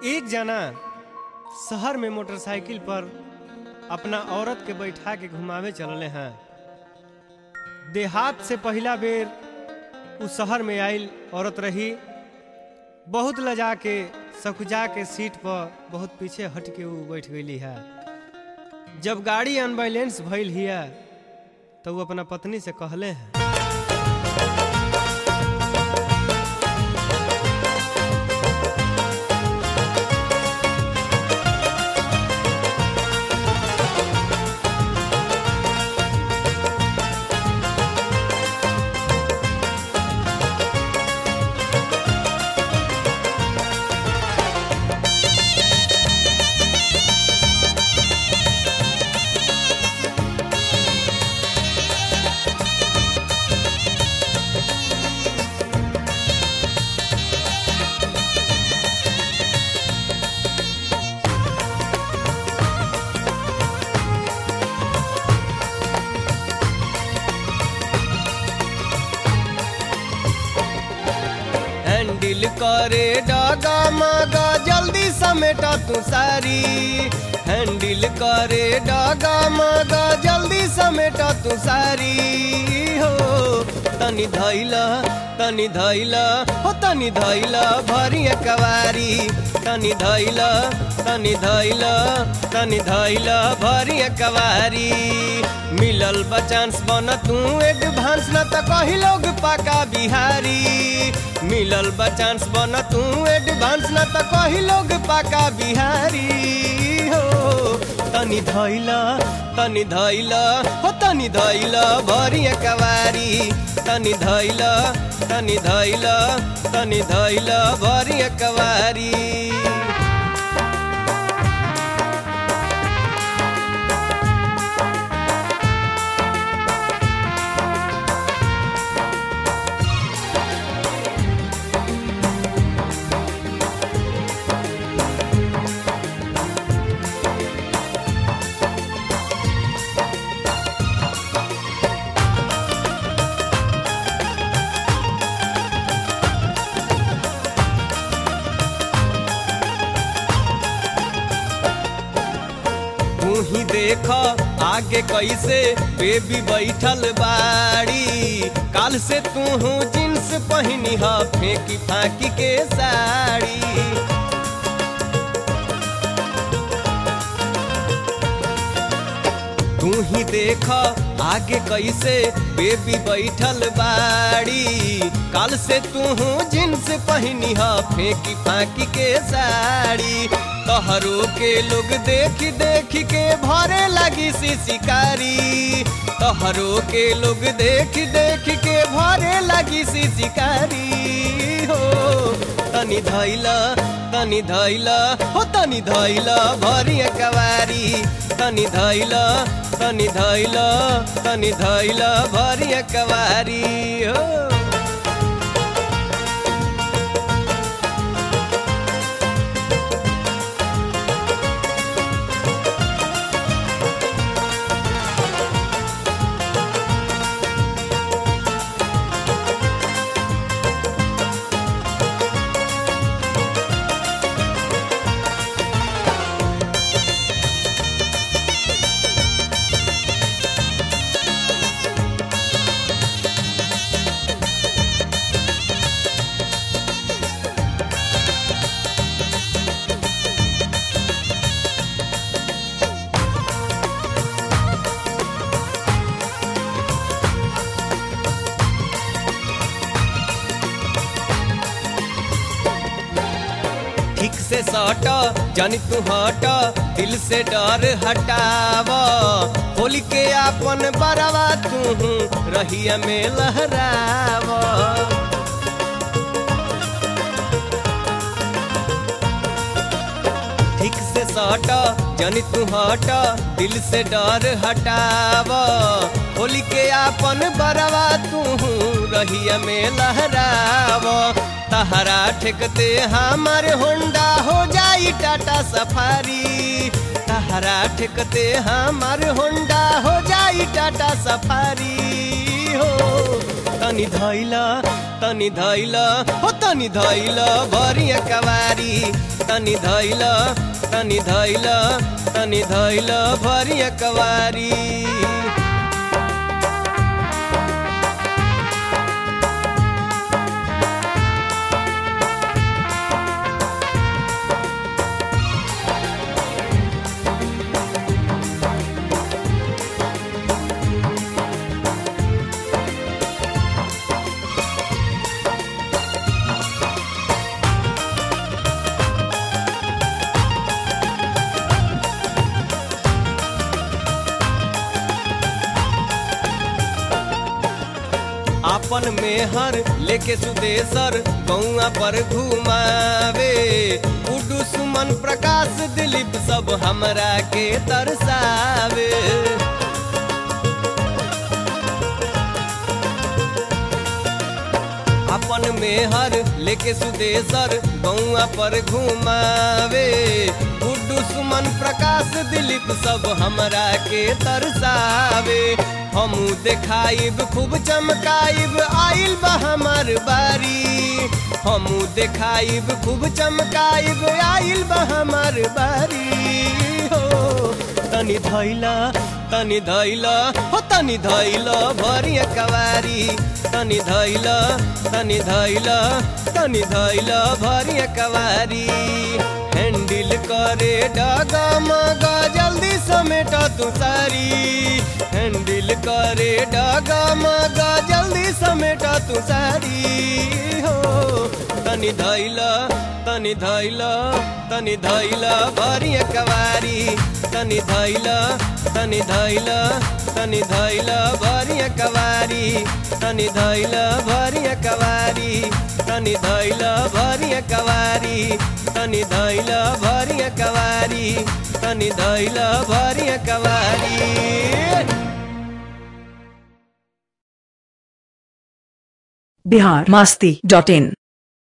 एक जना शहर में मोटरसाइकिल पर अपना औरत के बैठा के घुमावे चलले हैं देहात से पहला बेर उ शहर में आइल औरत रही बहुत लजा के सकुजा के सीट पर बहुत पीछे हट के उ बैठ गई है जब गाड़ी अनबैलेंस भइल हिया तो वो अपना पत्नी से कहले हैं हैंडल करे डागा मागा जल्दी समेटा तू सारी हैंडल करे डागा मागा जल्दी समेटा तू सारी हो तनी धैला तनी धैला हो तनी धैला भरी कवारी तनी धैला तनी धैला तनी धैला भरी कवारी मिलल बचांस बन तू एडवांस न त कही लोग पाका बिहारी मिलल बचांस बन तू एडवांस न त कही लोग पाका बिहारी हो तनी धैला तनी धैला हो तनी धैला भरी कवारी तनी धैला तनी धैला तनी धैला भरी कवारी तू ही देख आगे कैसे बेबी बैठल बाड़ी काल से तू जींस पहनी ह फेंकी फाकी के साड़ी तू ही देख आगे कैसे बेबी बैठल बाड़ी काल से तू जींस पहनी ह फेंकी फाकी के साड़ी तहरो के लोग देख देख के भरे लगी सी शिकारी तहरो के लोग देख देख के भरे लगी सी शिकारी हो तनी धैला तनी धैला हो तनी धैला भरी कवारी तनी धैला तनी धैला तनी धैला भरी कवारी हो ठीक से सट जानी तू हट दिल से डर हटाव होली के आपन बरवा तू रहिया में लहराव ठीक से सट जानी तू हट दिल से डर हटाव होली के आपन बरवा तू रहिया में लहराव तहरा ठेकते हमारे होंडा हो जाई टाटा सफारी तहरा ठेकते हमारे होंडा हो जाई टाटा सफारी हो तनी धैला तनी धैल हो तनी धैल भरिया कवारी तनी धैल तनी धैल तनी धैल भरिया कवारी आपन मेहर लेके सुदेशर गौआ पर घुमावे उडू सुमन प्रकाश दिलीप सब हमरा के तरसावे अपन मेहर लेके सुदेशर गौआ पर घुमावे गुड्डू सुमन प्रकाश दिलीप सब हमरा के तरसावे हमू देखाइब खूब चमकाइब आइल बा हमार बारी हमू देखाइब खूब चमकाइब आइल बा हमार बारी हो तनी धैला तनी धैला हो तनी धैला भरिया कवारी तनी धैला तनी धैला तनी धैला भरिया कवारी हैंडल करे डगा मगा जल्दी समेट तू सारी हैंडल करे डगा मगा जल्दी समेट तू सारी हो तनी धैला तनी धैला तनी धैला भरिया कवारी तनी धैला तनी धैला तनी धैला भरिया कवारी तनी धैला भरिया कवारी तनी धैला भरिया कवारी तनी धैला भरिया कवारी तनी धैला भरिया कवारी बिहार मस्ती डॉट इन